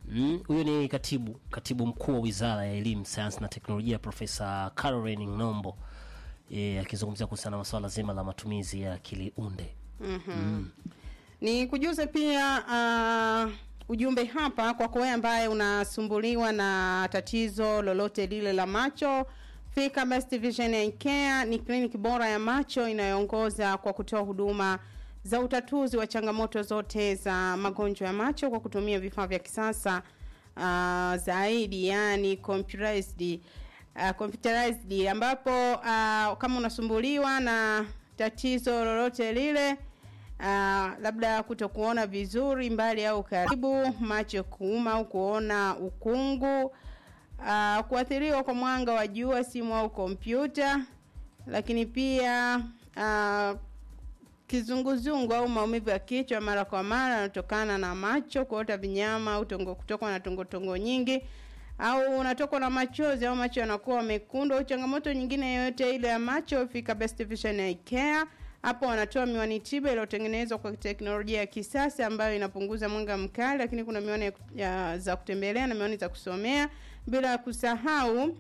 Mm, huyo ni katibu katibu mkuu wa wizara ya elimu sayansi na teknolojia profesa caroline ng'ombo eh, akizungumzia kuhusiana na masuala zima la matumizi ya akili unde ni kujuze pia uh, ujumbe hapa kwako wewe ambaye unasumbuliwa na tatizo lolote lile la macho fika best vision and care ni kliniki bora ya macho inayoongoza kwa kutoa huduma za utatuzi wa changamoto zote za magonjwa ya macho kwa kutumia vifaa vya kisasa uh, zaidi yani computerized uh, computerized ambapo uh, kama unasumbuliwa na tatizo lolote lile uh, labda kutokuona vizuri mbali au karibu macho kuuma au kuona ukungu uh, kuathiriwa kwa mwanga wa jua simu au kompyuta lakini pia uh, kizunguzungu au maumivu ya kichwa mara kwa mara yanatokana na macho kuota vinyama au tongo kutokwa na tongotongo nyingi au unatokwa na machozi au macho yanakuwa mekundu au changamoto nyingine yoyote ile ya macho fika best vision eye care hapo wanatoa miwani tiba iliyotengenezwa kwa teknolojia ya kisasa ambayo inapunguza mwanga mkali lakini kuna miwani ya, ya, za kutembelea na miwani za kusomea bila kusahau uh,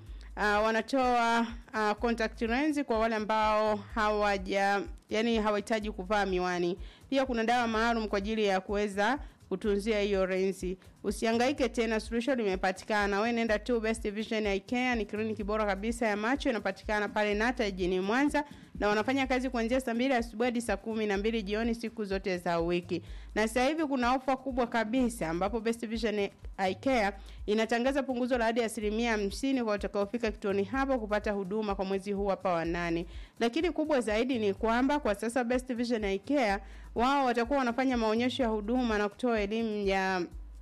wanatoa uh, contact lens kwa wale ambao hawaja yani hawahitaji kuvaa miwani pia kuna dawa maalum kwa ajili ya kuweza kutunzia hiyo renzi usihangaike tena suluhisho limepatikana we nenda tu best vision eye care ni kliniki bora kabisa ya macho inapatikana pale nata jijini mwanza na wanafanya kazi kuanzia saa mbili asubuhi hadi saa kumi na mbili jioni siku zote za wiki na sasa hivi kuna ofa kubwa kabisa ambapo best vision eye care inatangaza punguzo la hadi asilimia hamsini kwa watakaofika kituoni hapo kupata huduma kwa mwezi huu hapa wa nane lakini kubwa zaidi ni kwamba kwa sasa best vision eye care wao watakuwa wanafanya maonyesho ya huduma na kutoa elimu ya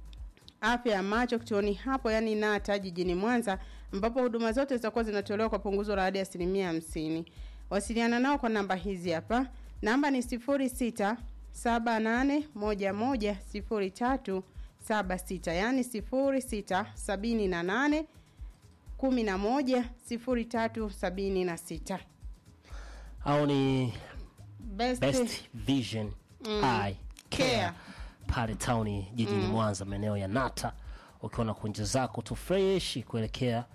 afya ya macho kituoni hapo yani nata jijini mwanza ambapo huduma zote zitakuwa zinatolewa kwa punguzo la hadi asilimia hamsini wasiliana nao kwa namba hizi hapa namba ni sifuri sita saba nane moja moja sifuri tatu saba sita yaani sifuri sita sabini na nane kumi na moja sifuri tatu sabini na sita au ni best, best vision eye care Care. pale tauni jijini mwanza maeneo ya nata ukiwa na kunja zako tu fresh kuelekea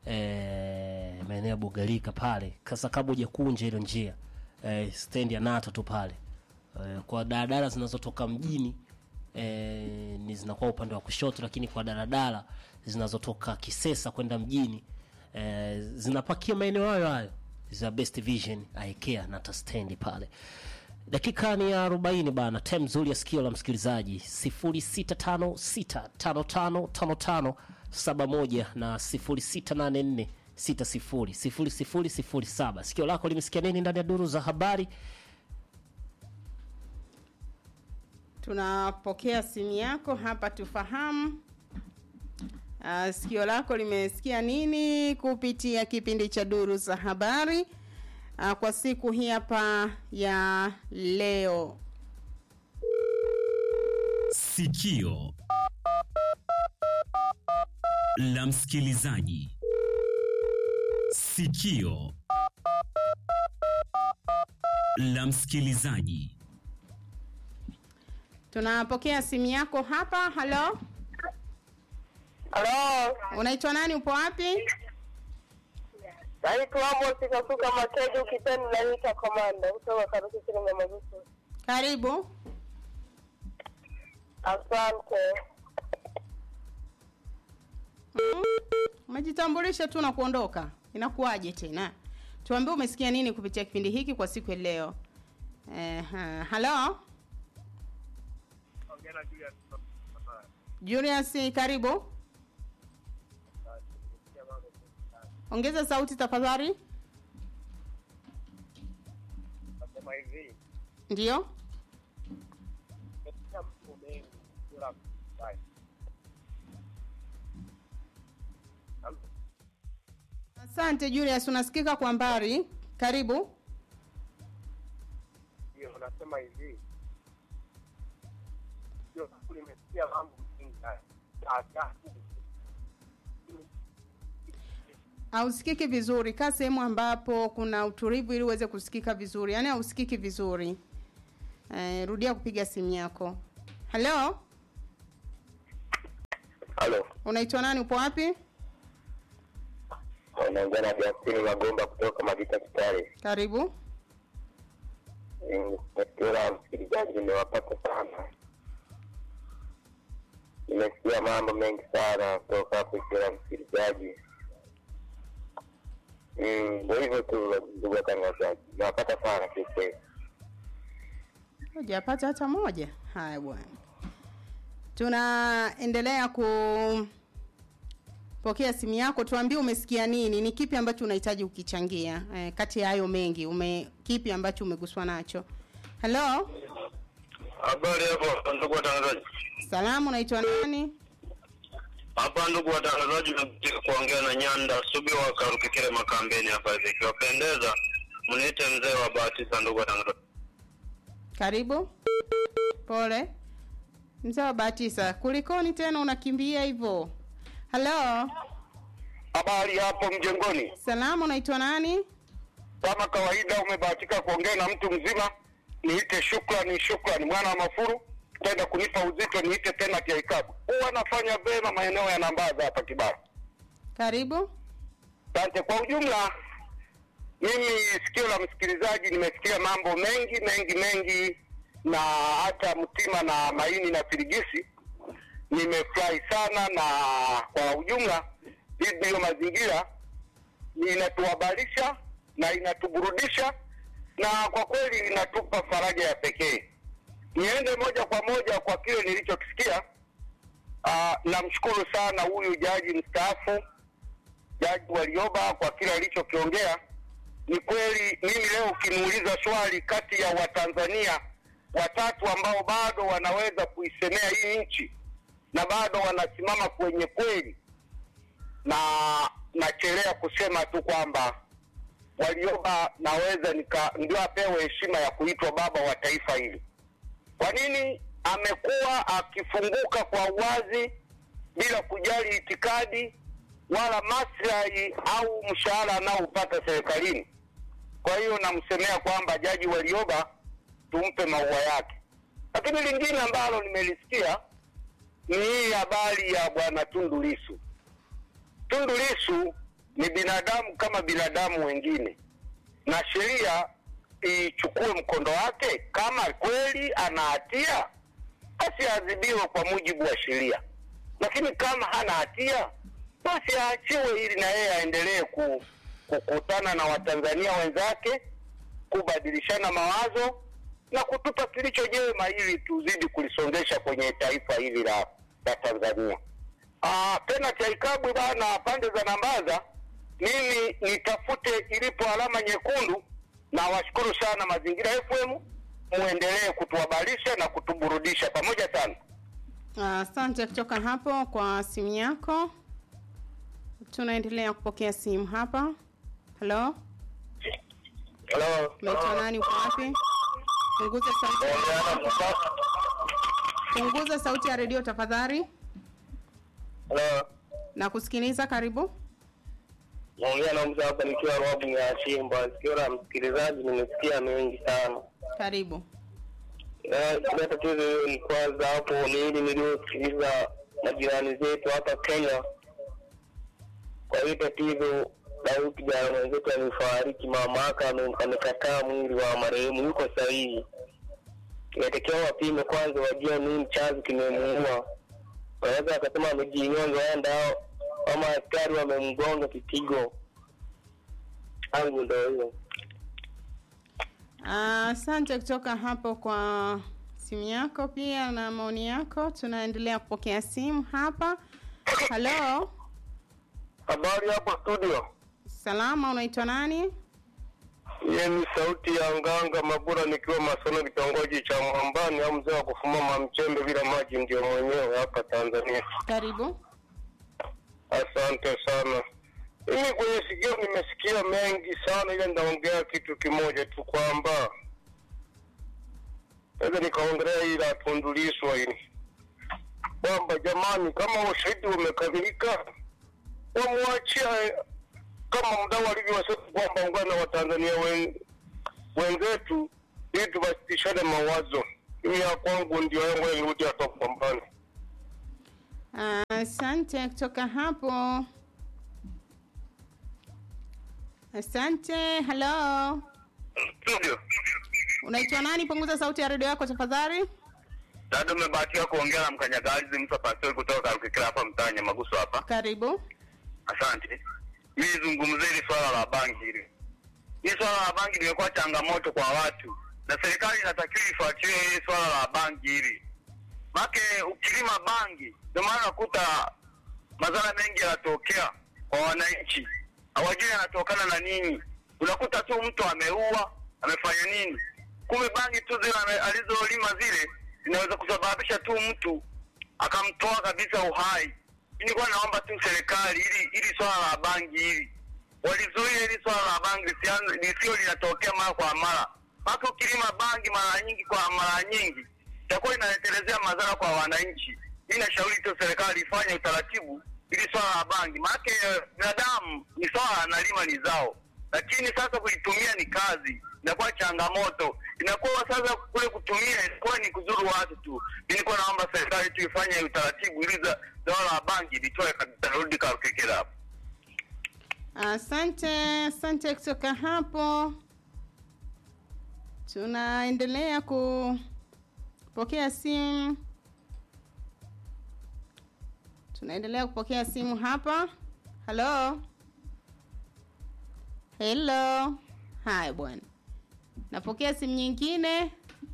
eh, maeneo ya bugalika pale sasa kabla hujakunja hilo njia eh, stendi ya nata tu pale eh, kwa daladala zinazotoka mjini eh, ni zinakuwa upande wa kushoto lakini kwa daladala zinazotoka kisesa kwenda mjini eh, zinapakia maeneo hayo hayo za best vision aikea nata stendi pale dakika ni ya arobaini bana tem nzuri ya sikio la msikilizaji sifuri sita tano sita tano tano tano tano saba moja na sifuri sita nane nne sita sifuri sifuri sifuri sifuri saba sikio lako limesikia nini ndani ya duru za habari tunapokea simu yako hapa tufahamu uh, sikio lako limesikia nini kupitia kipindi cha duru za habari uh, kwa siku hii hapa ya leo Sikio la msikilizaji. Sikio la msikilizaji. tunapokea simu yako hapa halo Halo, unaitwa nani upo wapi naitwa Amos Kasuka Makedu, ukipenda naita Komanda kutoka Karusi Shilingi Magusu. karibu Asante. Mm, umejitambulisha tu na kuondoka inakuwaje tena tuambie umesikia nini kupitia kipindi hiki kwa siku ya leo eh, halo julius karibu ongeza sauti tafadhali Nasema hivi, ndio katika mambo mengi bila kufanya. asante julius unasikika kwa mbali karibu Ndio, nasema hivi, ndio nimesikia mambo mengi haya. Sasa, hausikiki vizuri kaa sehemu ambapo kuna utulivu ili uweze kusikika vizuri yaani hausikiki vizuri eh, rudia kupiga simu yako halo Halo, Unaitwa nani? Upo wapi? unaongea na Justini Magomba kutoka Magita Kitale. Karibu. Nimesikia msikilizaji, nimewapata sana, nimesikia mambo mengi sana kutoka hapo kila msikilizaji. Mm, Ndio hivyo tu, ndugu watangazaji, nimewapata sana kiukweli. Hujapata hata moja. Haya bwana, tunaendelea kupokea simu yako. Tuambie umesikia nini, ni kipi ambacho unahitaji ukichangia eh, kati ya hayo mengi ume kipi ambacho umeguswa nacho? Halo, Habari hapo ndugu watangazaji. salamu, unaitwa nani? Hapa ndugu watangazaji, nataka kuongea na Nyanda Subi wa Karukikire Makambeni hapa hivi. Ikiwapendeza mniite mzee wa Batisa, ndugu watangazaji. Karibu. Pole mzee wa Batisa, kulikoni tena unakimbia hivyo? Halo, Habari hapo mjengoni. salamu, unaitwa nani? Kama kawaida, umebahatika kuongea na mtu mzima. Niite shukrani, shukrani mwana wa Mafuru, tenda kunipa uzito, niite tena Kiaikabu. Huwa nafanya vema maeneo ya Nambaza hapa Kibara. Karibu. Asante. Kwa ujumla, mimi sikio la msikilizaji nimesikia mambo mengi mengi mengi, na hata mtima na maini na firigisi. Nimefurahi sana, na kwa ujumla hii ndiyo mazingira inatuhabarisha na inatuburudisha, na kwa kweli inatupa faraja ya pekee. Niende moja kwa moja kwa kile nilichokisikia. Ah, namshukuru sana huyu jaji mstaafu Jaji Warioba kwa kile alichokiongea. Ni kweli, mimi leo ukiniuliza swali kati ya Watanzania watatu ambao bado wanaweza kuisemea hii nchi na bado wanasimama kwenye kweli, na nachelea kusema tu kwamba Warioba naweza nika ndio apewe heshima ya kuitwa baba wa taifa hili. Kwa nini? Amekuwa akifunguka kwa uwazi bila kujali itikadi wala maslahi au mshahara anaoupata serikalini. Kwa hiyo namsemea kwamba Jaji Warioba tumpe maua yake. Lakini lingine ambalo nimelisikia ni hii habari ya bwana Tundu Lissu. Tundu Lissu ni binadamu kama binadamu wengine, na sheria ichukue mkondo wake. Kama kweli ana hatia, basi aadhibiwe kwa mujibu wa sheria, lakini kama hana hatia, basi aachiwe ili na yeye aendelee ku, kukutana na Watanzania wenzake, kubadilishana mawazo na kutupa kilicho jema ili tuzidi kulisongesha kwenye taifa hili la, la Tanzania. Ah, tena Chaikabwi bana, pande za Nambaza, mimi nitafute ilipo alama nyekundu, na washukuru sana Mazingira FM, muendelee kutuhabarisha na kutuburudisha pamoja sana. Asante kutoka hapo kwa simu yako. Tunaendelea kupokea simu hapa. Halo, Hello. unaitwa nani? Uko wapi? Punguza sauti ya redio. Punguza sauti ya redio tafadhali. Hello. Na kusikiliza, karibu. Naongea na mzee hapa nikiwa Robu ya Simba. Sikio la msikilizaji nimesikia mengi sana. Karibu. Na ile tatizo hiyo ni kwanza hapo ni hili niliyosikiliza majirani zetu hapa Kenya. Kwa hiyo tatizo la huyu kijana mwenzetu amefariki, mama yake ame- amekataa mwili wa marehemu, yuko sahihi. Inatakiwa wapime kwanza, wajue nini chanzo kimemuua. Wanaweza wakasema amejinyonga, enda ama askari wamemgonga kipigo. Angu ndo hiyo. Asante kutoka hapo kwa simu yako pia na maoni yako. Tunaendelea kupokea simu hapa. Halo, Habari hapo studio. salama, unaitwa nani? Ye ni sauti ya Nganga Mabura nikiwa Masono kitongoji cha Mwambani au mzee wa kufumama mchembe bila maji ndio mwenyewe hapa Tanzania. Karibu. Asante sana. Mimi kwenye sikio nimesikia mengi sana, ile ndaongea kitu kimoja tu kwamba naweza nikaongelea hili la Tundu Lissu hili kwamba jamani, kama ushahidi umekamilika, wamwachia kama mdau alivyosema kwamba ungana wa Tanzania wen, wenzetu ili tubadilishane mawazo. Mimi ya kwangu ndio yangu nirudi hapa Pambani. Asante kutoka hapo. Asante. Hello, Studio. unaitwa nani? Punguza sauti ya redio yako tafadhali. Dada, umebahatiwa kuongea na mkanyagazi Musa Pastori kutoka Karukikira hapa mtaa Nyamaguso hapa. Karibu. Asante. Mimi zungumzie hili swala la bangi hili. Hili swala la bangi limekuwa changamoto kwa watu, na serikali inatakiwa ifuatilie hili swala la bangi hili, make ukilima bangi, ndio maana nakuta madhara mengi yanatokea kwa wananchi, hawajui yanatokana na nini. Unakuta tu mtu ameua, amefanya nini, kumbe bangi tu zile ame- alizolima zile zinaweza kusababisha tu mtu akamtoa kabisa uhai. Mimi nilikuwa naomba tu serikali ili ili swala la bangi hili walizuia hili swala la bangi lisianze- lisio linatokea mara kwa mara. Hata ukilima bangi mara nyingi kwa mara nyingi itakuwa inaletelezea madhara kwa wananchi. Mimi nashauri tu serikali ifanye utaratibu ili swala la bangi, maanake eh, binadamu ni swala analima ni zao, lakini sasa kuitumia ni kazi, inakuwa changamoto. Inakuwa sasa kule kutumia inakuwa ni kuzuru watu tu. Mimi nilikuwa naomba serikali tu ifanye utaratibu ili za- swala la bangi litoe kabisa, rudi Karukikira hapo. Asante, asante kutoka hapo. Tunaendelea kupokea simu, tunaendelea kupokea simu hapa. Halo, hello. Haya bwana, napokea simu nyingine.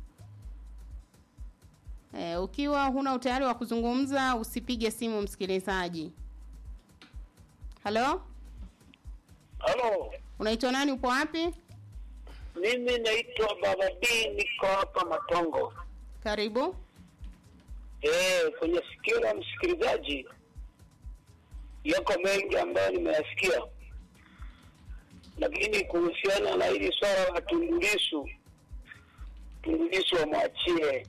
E, ukiwa huna utayari wa kuzungumza usipige simu msikilizaji. Halo, Halo, unaitwa nani? Upo wapi? mimi naitwa Baba D, niko hapa Matongo. Karibu. Eh, kwenye sikio la msikilizaji yako mengi ambayo nimeyasikia, lakini kuhusiana na hili swala la Tundu Lissu, Tundu Lissu wamwachie,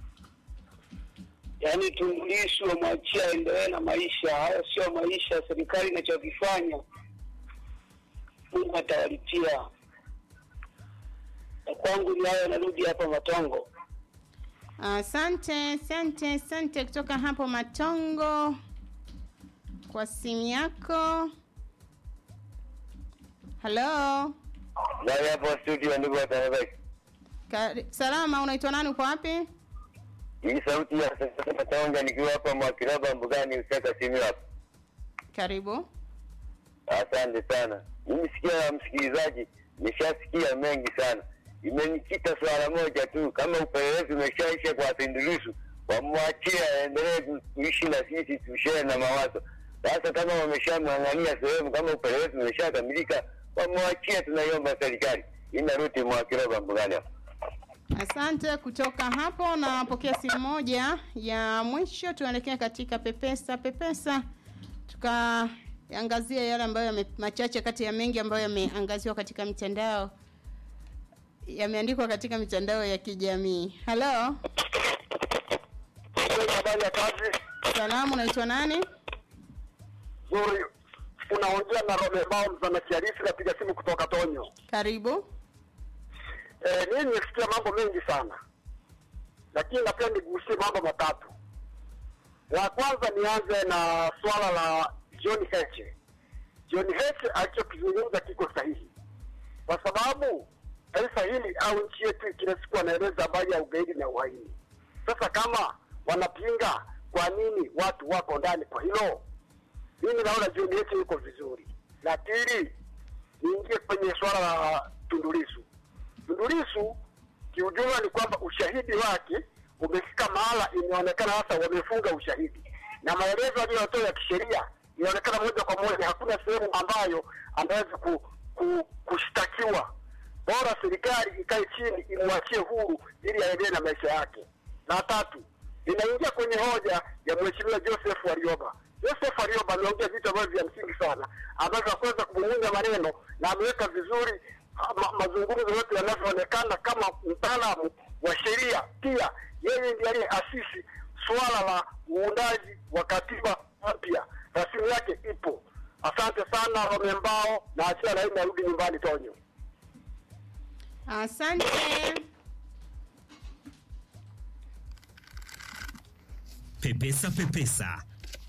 yaani Tundu Lissu wamwachie aendelee na maisha. Haya sio maisha. Serikali inachokifanya Mungu atawalipia. Na kwangu ni hayo, narudi hapa Matongo. Asante, asante, asante kutoka hapo Matongo kwa simu yako. Halo, Ndani hapo studio, ndugu watangazaji, Kari- salama. Unaitwa nani? Upo wapi? hii sauti ya sasa Matonga, nikiwa hapa Mwakiraba Mbugani, Usaka simu hapo. Karibu. Asante sana. Mimi sikia ya msikilizaji, nimeshasikia mengi sana. Imenikita swala moja tu, kama upelelezi umeshaisha kwa Tundu Lissu, wamwachie aendelee ku- kuishi na sisi, tushare na mawazo. Sasa kama wameshamng'ang'ania sehemu, kama upelelezi umeshakamilika, wamwachie. Tunaiomba serikali. Inaruti Mwakiraba Mbugani hapo. Asante kutoka hapo. Napokea simu moja ya mwisho, tuelekea katika Pepesa. Pepesa tukaangazia yale ambayo yame, machache kati ya mengi ambayo yameangaziwa katika mitandao yameandikwa katika mitandao ya kijamii. Halo, Habari ya kazi salamu, unaitwa nani? nzuri, unaongea na Romebao mzana kiarisi, napiga simu kutoka Tonyo. Karibu. Eh, mimi nimesikia mambo mengi sana, lakini napenda nigusie mambo matatu. La kwanza nianze na swala la John Heche. John Heche alichokizungumza kiko sahihi, kwa sababu taifa hili au nchi yetu kila siku anaeleza habari ya ugaidi na uhaini. Sasa kama wanapinga, kwa nini watu wako ndani kwa hilo? Mimi naona John Heche yuko vizuri. La pili, niingie kwenye swala la Tundu Lissu. Tundu Lissu kiujumla ni kwamba ushahidi wake umefika mahala, imeonekana sasa wamefunga ushahidi, na maelezo aliyotoa ya kisheria inaonekana moja kwa moja hakuna sehemu ambayo anaweza ku, ku, kushtakiwa. Bora serikali ikae chini imwachie huru ili aendelee na maisha yake. Na tatu, inaingia kwenye hoja ya mheshimiwa Joseph Warioba. Joseph Warioba ameongea vitu ambavyo vya msingi sana ambavyo hakuweza kumung'unya maneno na ameweka vizuri ma, mazungumzo yote yanavyoonekana kama mtaalamu wa sheria. Pia yeye ndiye aliyeasisi suala la uundaji wa katiba mpya, rasimu yake ipo. Asante sana Romembao, na achia laini narudi nyumbani Tonyo. Asante. Pepesa Pepesa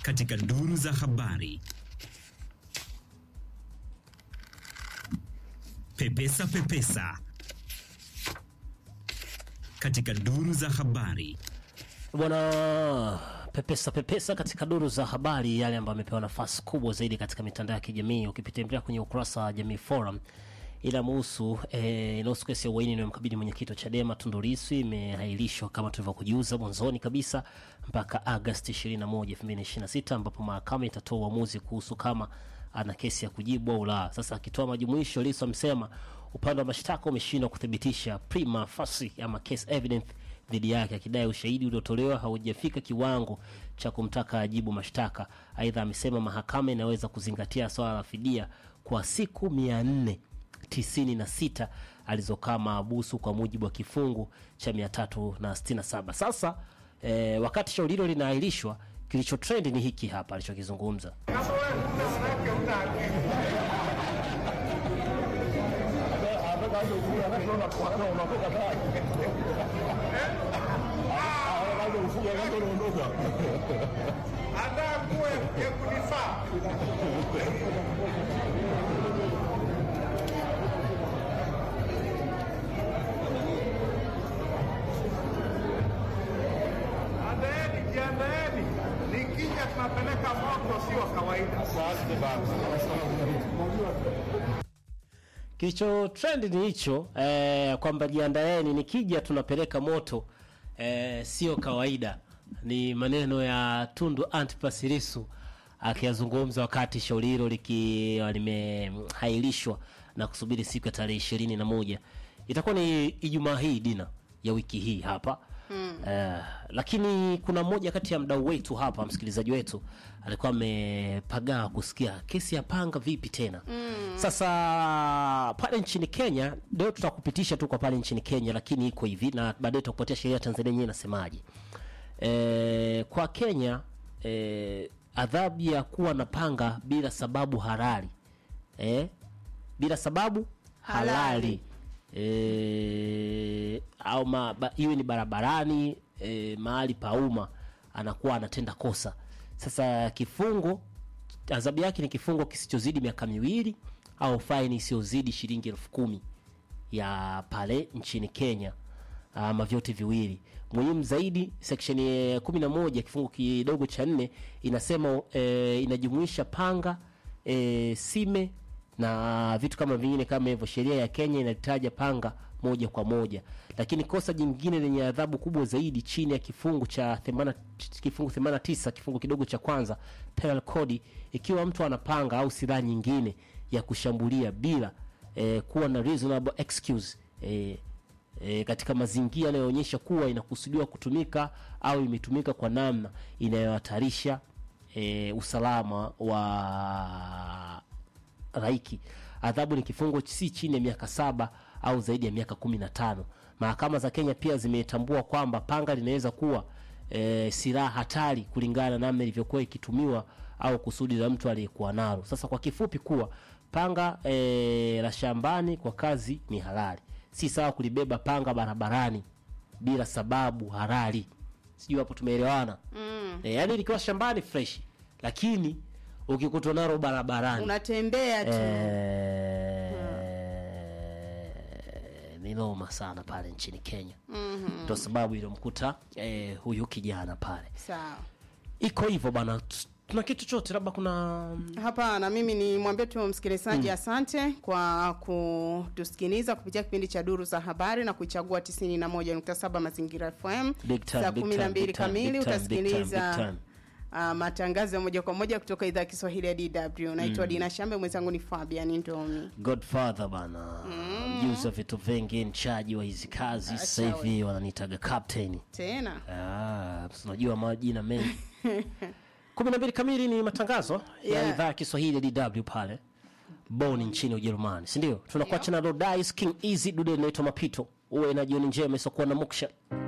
katika duru za habari. Pepesa Pepesa katika duru za habari. bwana pepesa pepesa katika duru za habari yale ambayo amepewa nafasi kubwa zaidi katika mitandao ya kijamii ukipitembelea kwenye ukurasa wa jamii forum inamuhusu eh, inahusu kesi ya uhaini inayomkabili mwenyekiti wa chadema Tundu Lissu imehairishwa kama tulivyokujuza mwanzoni kabisa mpaka agasti 21 2026 ambapo mahakama itatoa uamuzi kuhusu kama ana kesi ya kujibu au la sasa akitoa majumuisho Lissu amesema upande wa mashtaka umeshindwa kuthibitisha prima facie ama case evidence dhidi yake akidai ushahidi uliotolewa haujafika kiwango cha kumtaka ajibu mashtaka. Aidha, amesema mahakama inaweza kuzingatia swala la fidia kwa siku mia nne tisini na sita alizokaa maabusu kwa mujibu wa kifungu cha mia tatu na sitini na saba. Sasa eh, wakati shauri hilo linaahirishwa, kilicho trend ni hiki hapa alichokizungumza. Andaeni, jiandaeni, nikija tunapeleka moto, sio kawaida. kilicho trend ni hicho eh, kwamba jiandaeni, nikija tunapeleka moto eh, sio kawaida. Ni maneno ya Tundu Antipas Lissu akiyazungumza wakati shauri hilo likiwa limehairishwa na kusubiri siku ya tarehe ishirini na moja itakuwa ni Ijumaa hii dina ya wiki hii hapa mm. Eh, lakini kuna mmoja kati ya mdau wetu hapa, msikilizaji wetu alikuwa amepagaa kusikia kesi ya panga vipi tena mm. Sasa pale nchini Kenya, leo tutakupitisha tu kwa pale nchini Kenya, lakini iko hivi na baadaye tutakupatia sheria ya Tanzania yenyewe inasemaje. E, kwa Kenya e, adhabu ya kuwa na panga bila sababu halali e, bila sababu halali, Halali. E, au ma, ba, iwe ni barabarani e, mahali pa umma anakuwa anatenda kosa. Sasa kifungo adhabu yake ni kifungo kisichozidi miaka miwili au faini isiyozidi shilingi elfu kumi ya pale nchini Kenya ama vyote viwili. Muhimu zaidi section ya kumi na moja kifungu kidogo cha nne inasema e, inajumuisha panga e, sime na vitu kama vingine kama hivyo. Sheria ya Kenya inataja panga moja kwa moja, lakini kosa jingine lenye adhabu kubwa zaidi chini ya kifungu cha 80 kifungu 89 kifungu kidogo cha kwanza penal code, ikiwa mtu anapanga au silaha nyingine ya kushambulia bila eh, kuwa na reasonable excuse eh, e, katika mazingira yanayoonyesha kuwa inakusudiwa kutumika au imetumika kwa namna inayohatarisha e, usalama wa raiki. Adhabu ni kifungo si chini ya miaka saba au zaidi ya miaka kumi na tano. Mahakama za Kenya pia zimetambua kwamba panga linaweza kuwa e, silaha hatari kulingana na namna ilivyokuwa ikitumiwa au kusudi la mtu aliyekuwa nalo. Sasa kwa kifupi kuwa panga e, la shambani kwa kazi ni halali, si sawa kulibeba panga barabarani bila sababu halali. Sijui hapo tumeelewana? mm. E, yani likiwa shambani fresh, lakini ukikutwa nalo barabarani unatembea tu Eh, ni noma sana pale nchini Kenya ndo sababu iliyomkuta eh, huyu kijana pale. sawa Iko hivyo bana, t- tuna kitu chote, labda kuna Hapana, mimi ni mwambie tu msikilizaji asante kwa kutusikiliza kupitia kipindi cha Duru za Habari na kuichagua 91.7 Mazingira FM. Big time, Saa big 12 time, big time, kamili big time, big time, big utasikiliza time. uh, matangazo ya moja kwa moja kutoka idhaa ya Kiswahili ya DW. Naitwa Dina Shambe, mwenzangu ni Fabian Ndomi. Godfather bana, mjuzi wa vitu vingi, mchaji wa hizi kazi. Sasa hivi wananiitaga captain. Tena Ah, si unajua majina mengi. kumi na mbili kamili ni matangazo ya Yeah. idhaa ya Kiswahili ya DW pale Bonn nchini Ujerumani, si ndio? Tunakuacha na Lodice King Easy, dude inaitwa Mapito. Uwe na jioni njema isokuwa na muksha.